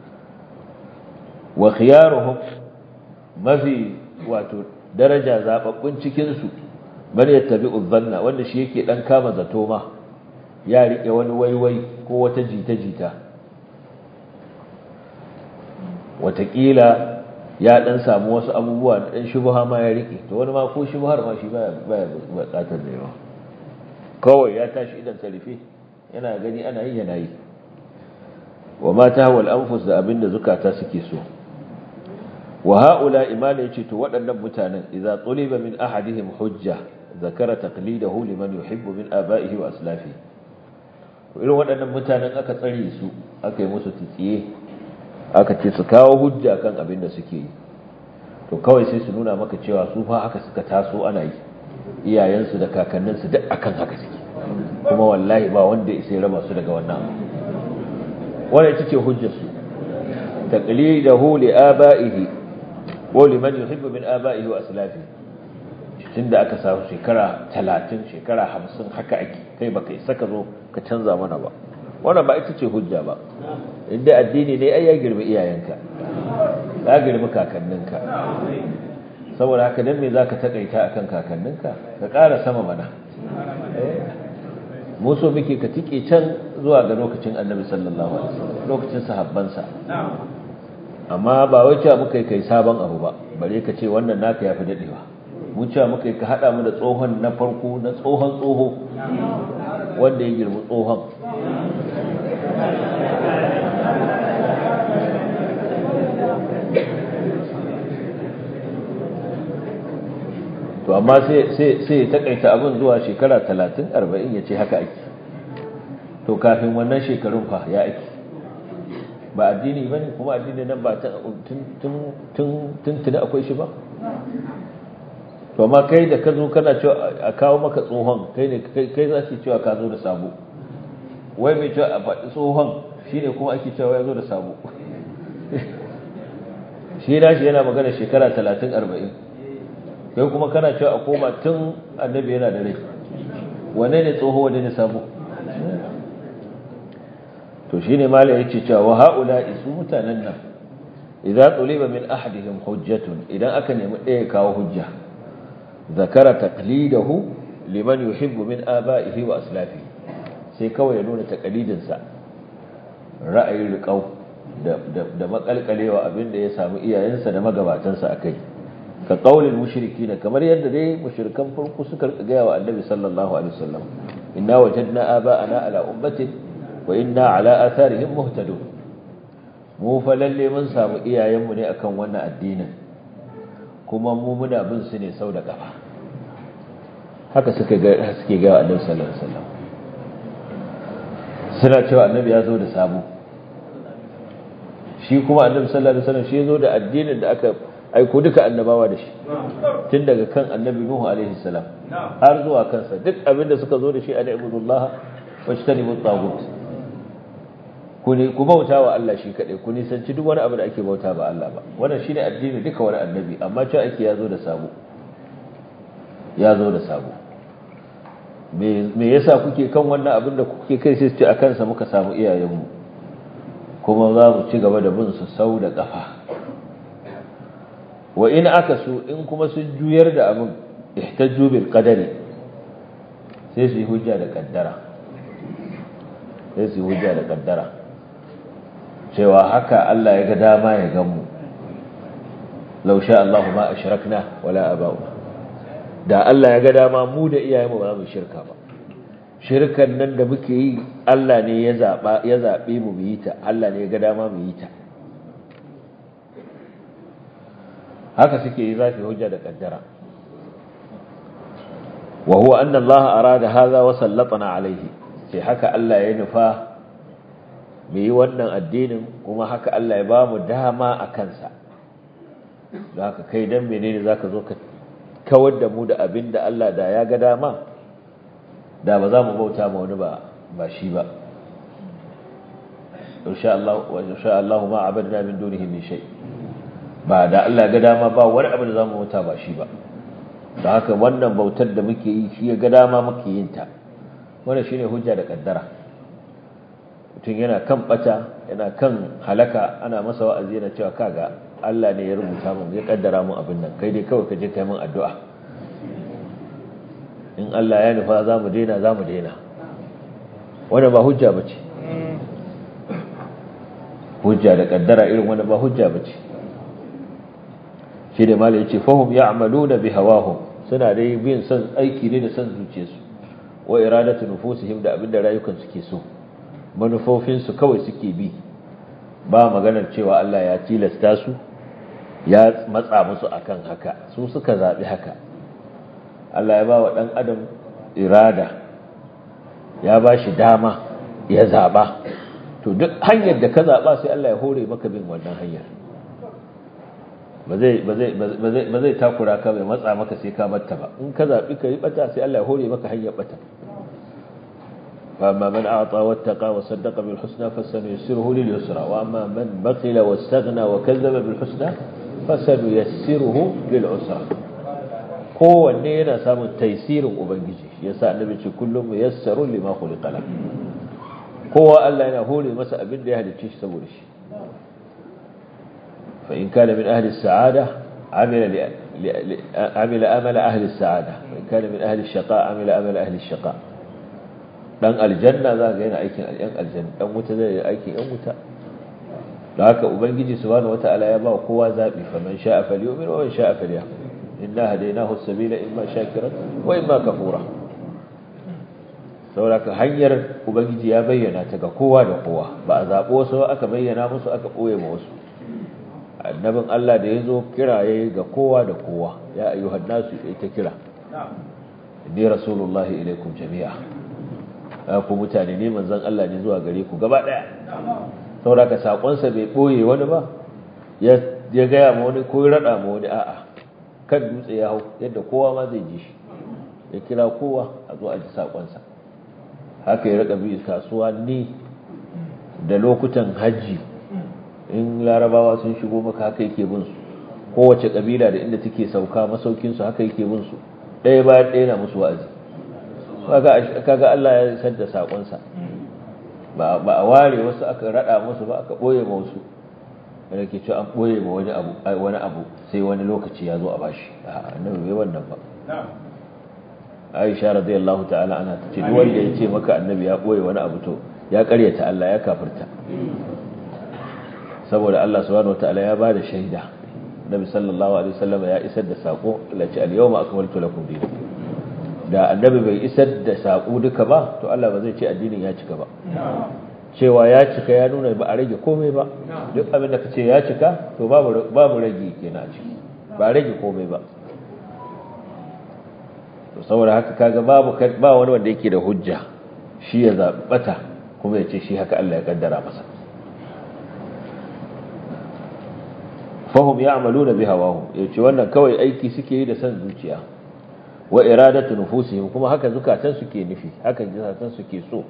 wa khiyaruhum mafi wato daraja zababbun cikin su man yattabi'u dhanna wanda shi yake dan kama zato ma ya rike wani waiwai ko wata jita-jita watakila ya dan samu wasu abubuwa dan shubha ma ya rike to wani ma ko shubhar ma shi baya baya bukatar da yawa kawai ya tashi idan sarife yana gani ana yi yana yi wa ma tahwa al-anfus da abinda zukata suke so wa haula imana yace to waɗannan mutanen idza tuliba min ahadihim hujja zakara taqlidahu liman yuhibbu min aba'ihi wa aslafi irin waɗannan mutanen aka tsare su aka yi musu tsiye aka ce su kawo hujja kan abin da suke yi to kawai sai su nuna maka cewa su fa haka suka taso ana yi iyayensu da kakanninsu duk akan haka suke kuma wallahi ba wanda ya sai raba su daga wannan wannan ita ce hujjar su taqlidahu li aba'ihi wa liman yuhibbu min aba'ihi wa aslafi tunda aka samu shekara 30 shekara 50 haka ake kai baka isa ka zo ka canza mana ba wannan ba ita ce hujja ba inda addini ne ai ya girbi iyayenka ya girbi kakanninka saboda haka dan me zaka takaita akan kakanninka ka ƙara sama mana mu so muke ka tike can zuwa ga lokacin Annabi sallallahu alaihi wasallam lokacin sahabbansa amma ba wai cewa muka kai sabon abu ba bare ka ce wannan naka yafi dadewa mu cewa muka ka hada mu da tsohon na farko na tsohon tsoho wanda ya girbi tsohon to amma sai ya takaita abin zuwa shekara 30-40 ya ce haka ake to kafin wannan shekarun fa ya ake ba addini ba ne kuma addini nan ba tun tuni akwai shi ba to amma kai da ka zo kana cewa a kawo maka tsohon kai ne kai za su cewa ka zo da sabo wai mai cewa a faɗi tsohon shi ne kuma ake cewa ya zo da sabo shi na shi yana magana shekara 30-40 kai kuma kana cewa a koma tun annabi yana da rai wane ne tsoho wane ne sabo to shine mala yace cewa wa haula isu mutanen nan idza tuliba min ahadihim hujjatun idan aka nemi ɗaya kawo hujja zakara taqlidahu liman yuhibbu min aba'ihi wa aslafihi sai kawai ya nuna taqlidin sa ra'ayin riqau da da makalkalewa abinda ya samu iyayensa da magabatansa akai ka qaulil mushrikina kamar yadda dai mushrikan farko suka gaya wa annabi sallallahu alaihi wasallam inna wajadna aba'ana ala ummatin wa inna ala atharihim muhtadun mu fa lalle mun samu iyayenmu ne akan wannan addinin kuma mu muna bin su ne sau da kafa haka suka ga suke ga annabi sallallahu alaihi wasallam suna cewa annabi ya zo da sabo shi kuma annabi sallallahu alaihi wasallam shi ya zo da addinin da aka aiko duka annabawa da shi tun daga kan annabi nuhu alaihi salam har zuwa kansa duk abinda suka zo da shi a ibudullah wa tajtanibu tagut ku ne ku bauta wa Allah shi kadai ku nisanci duk wani abu da ake bauta ba Allah ba wannan shine addini duka wani annabi amma cewa ake yazo da sabo yazo da sabo me me yasa kuke kan wannan abin da kuke kai sai su ce akan sa muka samu iyayenmu kuma za mu ci gaba da bin su sau da kafa wa in aka su in kuma sun juyar da abin ihtajju bil qadari sai su yi hujja da kaddara sai su yi hujja da kaddara cewa haka Allah ya ga dama ya gan mu law sha Allahu ma ashrakna wala aba'una da Allah ya ga dama mu da iyayenmu ba mu shirka ba shirkan nan da muke yi Allah ne ya zaba ya zabe mu mu yi ta Allah ne ya ga dama mu yi ta haka suke yi zafi hujja da kaddara wa huwa anna Allah arada hadha wa sallatana alaihi sai haka Allah ya nufa mu yi wannan addinin kuma haka Allah ya ba mu dama a kansa don haka kai dan menene zaka zo ka kawar da mu da abin da Allah da ya ga dama da ba za mu bauta ma wani ba ba shi ba insha Allah wa insha Allah ma abadna min dunihi min shay' ba da Allah ga dama ba wani abu da zamu bauta ba shi ba da haka wannan bautar da muke yi shi ga dama muke yin ta wannan shine hujja da kaddara mutum yana kan bata yana kan halaka ana masa wa'azi yana cewa kaga Allah ne ya rubuta mun ya kaddara mun abin nan kai dai kawai ka je kai mun addu'a in Allah ya nufa za mu daina za mu daina wannan ba hujja bace hujja da kaddara irin wannan ba hujja bace shi da malai yace fahum ya'maluna bi hawahum suna dai bin san aiki ne da san zuciyarsu wa iradatu nufusihim da abinda rayukan suke so manufofin su kawai suke bi ba maganar cewa Allah ya tilasta su ya matsa musu akan haka su suka zabi haka Allah ya ba wa dan adam irada ya ba shi dama ya zaba to duk hanyar da ka zaba sai Allah ya hore maka bin wannan hanyar ba zai takura ka bai matsa maka sai ka batta ba in ka zaɓi ka yi bata sai Allah ya hore maka hanyar bata فأما من أعطى واتقى وصدق بالحسنى فسنيسره لليسرى وأما من بخل واستغنى وكذب بالحسنى فسنيسره للعسرى kowanne yana samun taisirin ubangiji yasa annabi ce kullum muyassarun lima khuliqa la kowa Allah yana hore masa abin da ya halicce shi saboda shi فإن كان من أهل السعادة عمل عمل أمل أهل السعادة وإن كان من أهل الشقاء عمل أمل أهل الشقاء dan aljanna za ga yana aikin yan aljanna dan wuta zai yi aikin yan wuta da haka ubangiji subhanahu wataala ya ba kowa zabi faman sha'a falyu'min wa man sha'a falyakfur inna hadaynahu as-sabila imma shakiran wa imma kafura saboda hanyar ubangiji ya bayyana ta ga kowa da kowa ba a zabo wasu aka bayyana musu aka boye ma wasu annabin Allah da ya zo kiraye ga kowa da kowa ya ayyuhan nasu ya ta kira inni rasulullahi ilaikum jami'a ku mutane ne manzon Allah ne zuwa gare ku gaba daya saboda sakonsa bai boye wani ba ya ya gaya ma wani ko ya rada ma wani a'a kan dutse ya hau yadda kowa ma zai ji shi ya kira kowa a zo a ji sakonsa haka ya raka bi kasuwa ni da lokutan hajji in larabawa sun shigo maka haka yake bin su kowace kabila da inda take sauka masaukin su haka yake bin su ɗaya bayan ɗaya na musu wa'azi kaga Allah ya isar da sakon sa ba ba a ware wasu aka rada musu ba aka boye ma wasu wanda ke cewa an boye ma wani abu wani abu sai wani lokaci ya zo a bashi annabi bai wannan ba Aisha radiyallahu ta'ala ana tace duk wanda ya ce maka annabi ya boye wani abu to ya karyata Allah ya kafirta saboda Allah subhanahu wataala ya bada shaida Nabi sallallahu alaihi wasallam ya isar da sako lati al-yawma akmaltu lakum dinakum da annabi bai isar da sako duka ba to Allah ba zai ce addinin ya cika ba cewa ya cika ya nuna ba a rage komai ba duk abin da kace ya cika to babu babu rage kenan a ciki ba rage komai ba to saboda haka kaga babu ba wani wanda yake da hujja shi ya zabata kuma ya ce shi haka Allah ya kaddara masa fahim ya amalu na biha wahu ya ce wannan kawai aiki suke yi da san zuciya wa iradatu nufusihim kuma haka zukatan suke nufi haka zukatan suke so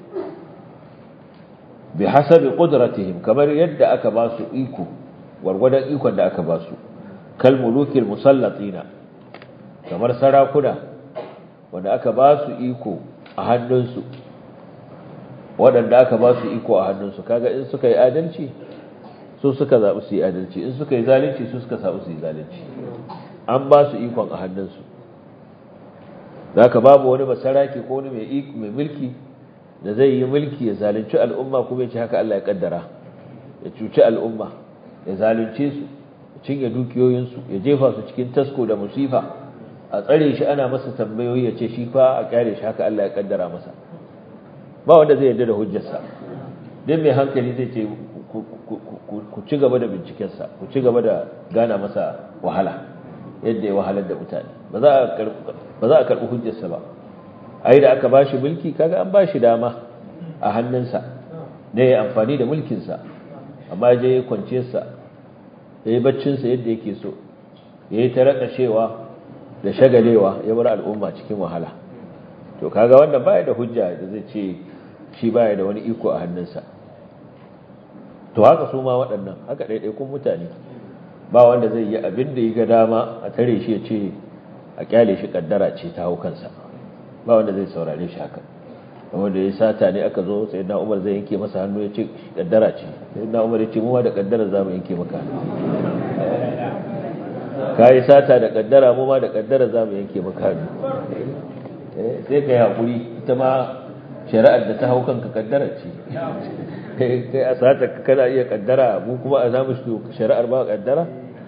bi hasabi qudratihim kamar yadda aka ba su iko gwargwadon ikon da aka ba su kal mulukil musallatina kamar sarakuna wanda aka ba su iko a hannunsu waɗanda aka ba su iko a hannunsu kaga in suka yi adalci su suka zaɓi su yi adalci in suka yi zalunci su suka zaɓi su yi zalunci an ba su ikon a hannunsu za ka babu wani basaraki ko wani mai mulki da zai yi mulki ya zalunci al'umma kuma ya ce haka Allah ya kaddara ya cuci al'umma ya zalunce su ya cinye dukiyoyinsu ya jefa su cikin tasko da musifa a tsare shi ana masa tambayoyi ya ce shi fa a kyare shi haka Allah ya kaddara masa ba wanda zai yarda da hujjarsa duk mai hankali zai ce ku ci gaba da bincikensa ku ci gaba da gana masa wahala yadda ya wahalar da mutane ba za a karɓi hujjarsa ba a yi da aka ba shi mulki kaga an ba shi dama a hannunsa ne ya amfani da mulkinsa amma je ya kwanciyarsa ya yi baccinsa yadda yake so ya yi ta raƙashewa da shagalewa ya bar al'umma cikin wahala to kaga wanda baya da hujja da zai ce shi baya da wani iko a hannunsa to haka su ma waɗannan haka ɗaiɗaikun mutane ba wanda zai yi abin da ya ga dama a tare shi ya ce a kyale shi kaddara ce ta hau kansa ba wanda zai saurare shi haka wanda ya sata ne aka zo sai na umar zai yanke masa hannu ya ce kaddara ce sai na umar ya ce mu ma da kaddara za mu yanke maka ka yi sata da kaddara mu ma da kaddara za mu yanke maka hannu sai ka yi haƙuri ita ma shari'ar da ta hau kanka kaddara ce kai a sata kana iya kaddara mu kuma a zamu shi shari'ar ba kaddara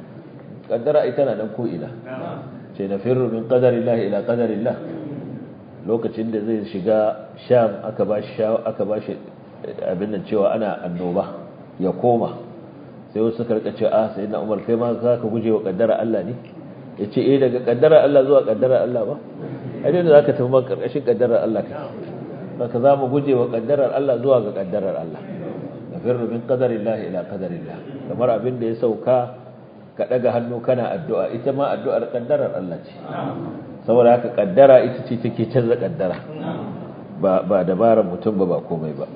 kaddara ita na nan ko ila ce na firru min qadarillah ila qadarillah lokacin da zai shiga sham aka ba shi aka ba shi abin nan cewa ana annoba ya koma sai wasu suka rika cewa ah sayyidina Umar kai ma za ka guje wa kaddara Allah ne yace eh daga kaddara Allah zuwa kaddara Allah ba ai da zaka tafi man karkashin kaddarar Allah kai baka za mu guje wa kaddarar Allah zuwa ga kaddarar Allah nafirru min qadarillahi ila qadarillah kamar abin da ya sauka ka daga hannu kana addu'a ita ma addu'ar kaddarar Allah ce saboda haka kaddara ita ce take canza kaddara ba ba dabarar mutum ba ba komai ba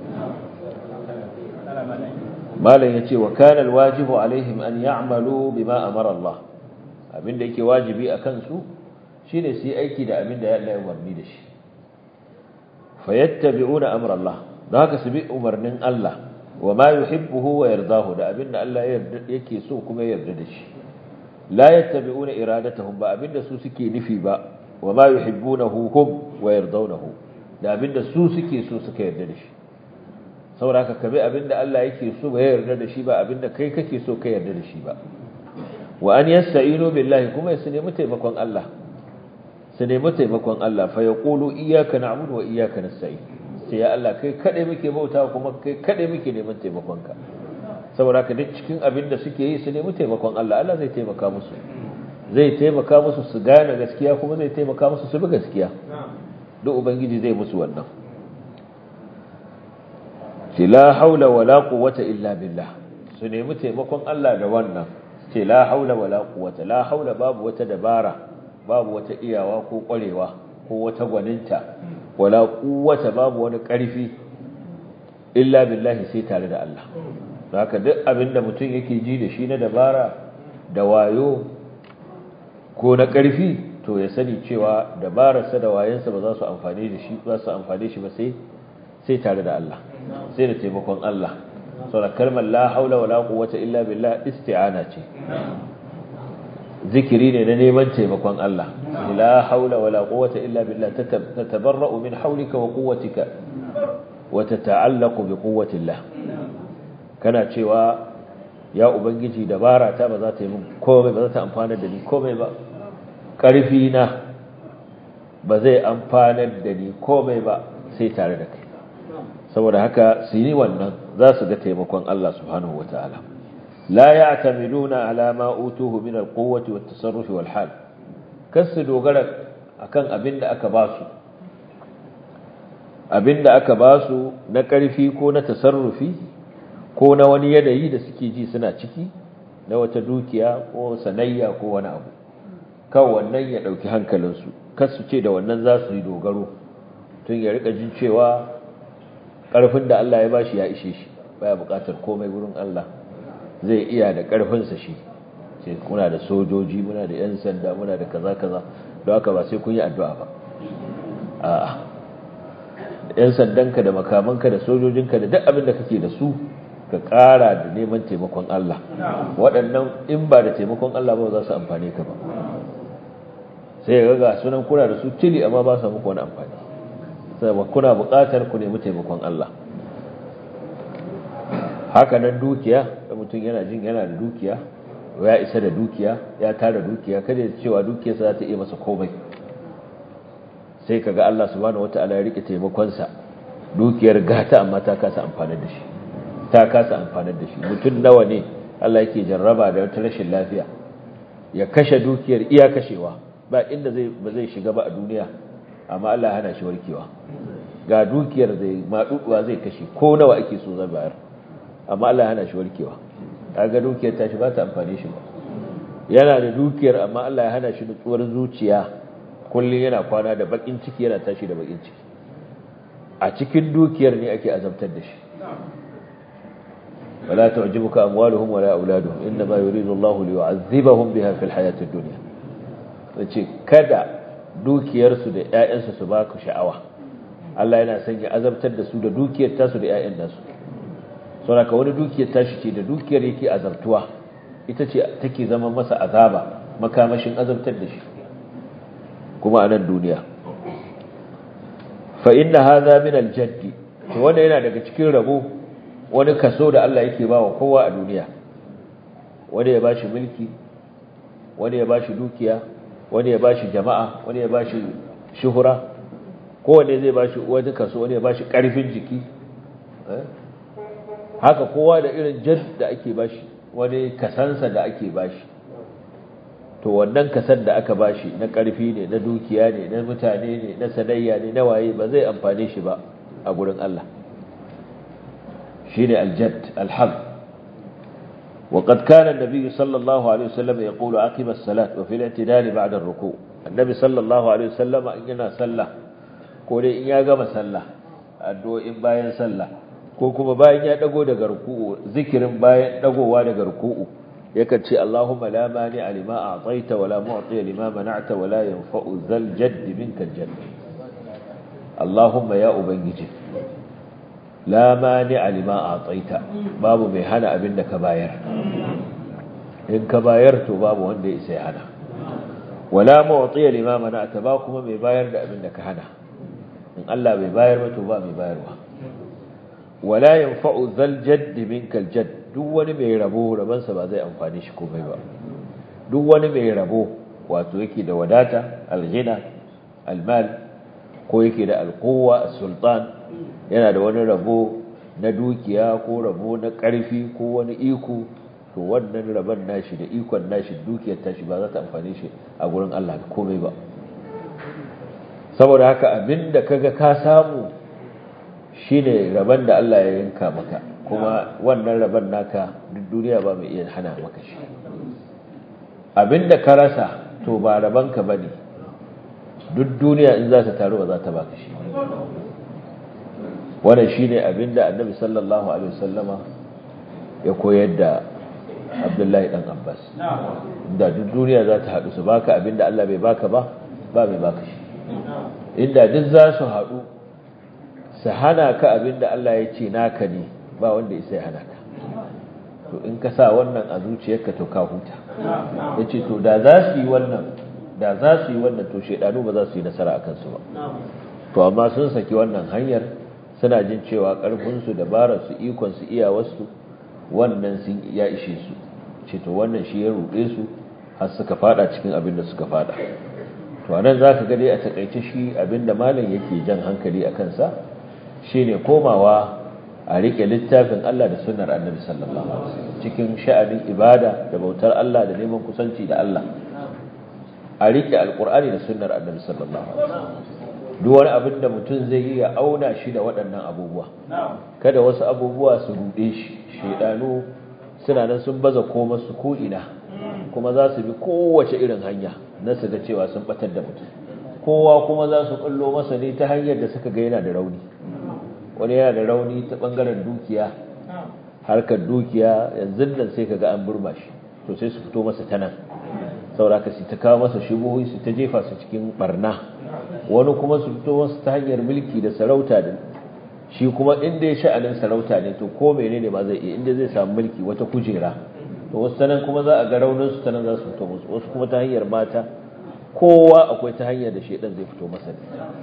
malam yace wa kana alwajibu alaihim an ya'malu bima amara Allah abinda yake wajibi akan su shine su yi aiki da abinda ya Allah ya umarni da shi fayattabi'una amra Allah don haka su bi umarnin Allah wa ma yuhibbuhu wa yardahu da abinda Allah yake so kuma ya yarda da shi la yattabi'una iradatahum ba abinda su suke nufi ba wa ma yuhibbunahu hum wa yardawnahu da abinda su suke so suka yarda da shi saboda haka kabe abinda Allah yake so ba ya yarda da shi ba abinda kai kake so ka yarda da shi ba wa an yasta'inu billahi kuma su nemi taimakon Allah su nemi taimakon Allah fa yaqulu iyyaka na'budu wa iyyaka nasta'in sai ya Allah kai kade muke bauta kuma kai kade muke neman taimakonka saboda haka duk cikin abin da suke yi su nemi taimakon Allah Allah zai taimaka musu zai taimaka musu su gane gaskiya kuma zai taimaka musu su bi gaskiya duk ubangiji zai musu wannan ce la haula wala quwwata illa billah su nemi taimakon Allah da wannan ce la haula wala quwwata la haula babu wata dabara babu wata iyawa ko kwarewa ko wata gwaninta wala quwwata babu wani ƙarfi illa billahi sai tare da Allah haka duk abinda mutum yake ji da shi na dabara da wayo ko na ƙarfi to ya sani cewa dabararsa da wayensa ba za su amfani da shi ba su amfane shi ba sai sai tare da Allah sai da taimakon Allah saboda kalmar la haula wala quwwata illa billah isti'ana ce zikiri ne na neman taimakon Allah la haula wala quwwata illa billah tatabarra'u min hawlika wa quwwatika wa tata'allaqu bi quwwati Allah kana cewa ya ubangiji dabara ta ba za ta yi min komai ba za ta amfana da ni komai ba karfi na ba zai amfana da ni komai ba sai tare da kai saboda haka su yi wannan za su ga taimakon Allah subhanahu wataala لا يعتمدون على ما أوتوه من القوة والتصرف والحال كس دوغرك akan abin da aka basu abin da aka basu na ƙarfi ko na tasarrufi ko na wani yanayi da suke ji suna ciki na wata dukiya ko sanayya ko wani abu kan wannan ya ɗauki hankalinsu kasu ce da wannan za su yi dogaro tun ya rika jin cewa ƙarfin da Allah ya bashi ya ishe shi baya buƙatar komai wurin Allah zai iya da ƙarfinsa shi sai kuna da sojoji muna da 'yan sanda muna da kaza kaza don haka ba sai kun yi addu'a ba a'a 'yan sandanka da makamanka da sojojinka da duk abin da kake da su ka ƙara da neman taimakon Allah waɗannan in ba da taimakon Allah ba za su amfane ka ba sai ga ga sunan kuna da su tili amma ba su muku wani amfani sai kuna buƙatar ku nemi taimakon Allah haka nan dukiya da mutum yana jin yana da dukiya ya isa da dukiya ya tara dukiya kada ya cewa dukiyarsa za ta iya masa komai sai kaga Allah subhanahu wataala ya rike taimakonsa dukiyar gata amma ta kasa amfanar da shi ta kasa amfanar da shi mutum nawa ne Allah yake jarraba da wata rashin lafiya ya kashe dukiyar iya kashewa ba inda zai ba zai shiga ba a duniya amma Allah ya hana shi warkewa ga dukiyar zai maduduwa zai kashe ko nawa ake so zai bayar amma Allah hana shi warkewa kaga dukiyar ta shi ba ta amfane shi ba yana da dukiyar amma Allah ya hana shi nutsuwar zuciya kullum yana kwana da bakin ciki yana tashi da bakin ciki a cikin dukiyar ne ake azabtar da shi wala tu'jibuka amwaluhum wala auladuhum inma yuridu Allahu liyu'adhibahum biha fil hayatid dunya yace kada dukiyarsu da ƴaƴansu su baka sha'awa Allah yana son ya azabtar da su da dukiyar tasu da ƴaƴan nasu saboda wani dukiyar tashi ce da dukiyar yake azabtuwa ita ce take zama masa azaba makamashin azabtar da shi kuma a nan duniya fa inna hadha min al-jadd to wanda yana daga cikin rabo wani kaso da Allah yake bawa kowa a duniya wanda ya bashi mulki wanda ya bashi dukiya wanda ya bashi jama'a wanda ya bashi shuhura kowanne zai bashi wani kaso wani ya bashi karfin jiki haka kowa da irin jad da ake bashi wani kasansa da ake bashi to wannan kasan da aka bashi na karfi ne na dukiya ne na mutane ne na sanayya ne na waye ba zai amfane shi ba a gurin Allah shine aljad alham وقد كان النبي صلى الله عليه وسلم يقول عقب الصلاة وفي الاعتدال بعد الركوع النبي صلى الله عليه وسلم إننا صلى قولي إن يقام صلى أدو إن باين صلى ko kuma bayan ya dago daga ruku'u zikirin bayan dagowa daga ruku'u yakan ce Allahumma la mani alima a'taita wala mu'ti lima mana'ta wala yanfa'u zal jadd minka jadd Allahumma ya ubangiji la mani alima a'taita babu mai hana abin da ka bayar in ka bayar to babu wanda ya sai hana wala mu'ti lima mana'ta ba kuma mai bayar da abin da ka hana in Allah bai bayar ba to ba mai bayarwa wala yanfa'u zal jadd minka al jadd duk wani mai rabo rabansa ba zai amfani shi komai ba duk wani mai rabo wato yake da wadata al-ghina al-mal ko yake da al-quwwa as-sultan yana da wani rabo na dukiya ko rabo na ƙarfi ko wani iko to wannan rabon nashi da ikon nashi dukiyar tashi ba za ta amfani shi a gurin Allah da komai ba saboda haka abinda kaga ka samu shine rabon da Allah ya yanka maka kuma wannan rabon naka duk duniya ba mai iya hana maka shi abinda ka rasa to ba rabonka bane duk duniya in za ta taru ba za ta baka shi wannan shine abinda annabi sallallahu alaihi wasallama ya koyar da Abdullahi dan Abbas inda duk duniya za ta haɗu su baka abinda Allah bai baka ba ba mai baka shi inda duk za su haɗu su hana ka abinda Allah ya ce naka ne ba wanda ya hana ka to in ka sa wannan a zuciyarka to ka huta yace to da za su yi wannan da za su yi wannan to shedanu ba za su yi nasara akan su ba to amma sun saki wannan hanyar suna jin cewa ƙarfinsu dabararsu ikonsu iyawarsu wannan sun ya ishe su ce to wannan shi ya ruɗe su har suka fada cikin abin da suka fada to anan za ka gade a takaice shi abin da malam yake jan hankali a kansa shine komawa a riƙe littafin Allah da sunnar annabi sallallahu alaihi wasallam cikin sha'anin ibada da bautar Allah da neman kusanci da Allah a riƙe alƙur'ani da sunnar annabi sallallahu alaihi wasallam duk wani abin da mutum zai yi ya auna shi da waɗannan abubuwa kada wasu abubuwa su ruɗe shi shaidanu suna nan sun baza koma su ko'ina kuma za su bi kowace irin hanya na su ga cewa sun batar da mutum kowa kuma za su ɓullo masa ne ta hanyar da suka ga yana da rauni wani yana da rauni ta ɓangaren dukiya harkar dukiya yanzu nan sai ka ga an burma shi to sai su fito masa ta nan sauraka su ta kawo masa shubuhi su ta jefa su cikin barna wani kuma su fito wasu ta hanyar mulki da sarauta da shi kuma inda ya sha'anin sarauta ne to ko menene ba zai iya inda zai samu mulki wata kujera to wasu tanan kuma za a ga raunin su tanan za su fito musu wasu kuma ta hanyar mata kowa akwai ta hanyar da shedan zai fito masa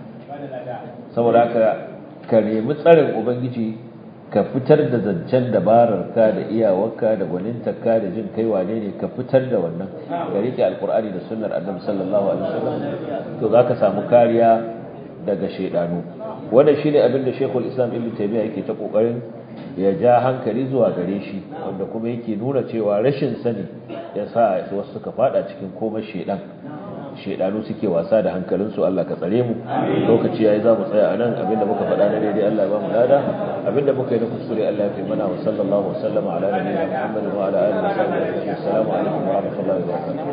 saboda haka ka nemi tsarin ubangiji ka fitar da zancen dabararka da iyawarka da gwanintarka da jin kai wane ne ka fitar da wannan ka rike alkur'ani da sunnar annabi sallallahu alaihi wasallam to zaka samu kariya daga shedanu wannan shine abin da Sheikhul Islam Ibn Taymiyyah yake ta kokarin ya ja hankali zuwa gare shi wanda kuma yake nuna cewa rashin sani ya sa wasu suka fada cikin komai shedan shedanu suke wasa da hankalinsu Allah ka tsare mu lokaci yayi za mu tsaya a nan abinda muka faɗa na daidai Allah ya ba mu lada abinda muka yi na kuskure Allah ya fi mana wa sallallahu wa sallama ala nabiyina Muhammad wa ala alihi wa sahbihi assalamu alaikum wa rahmatullahi wa barakatuh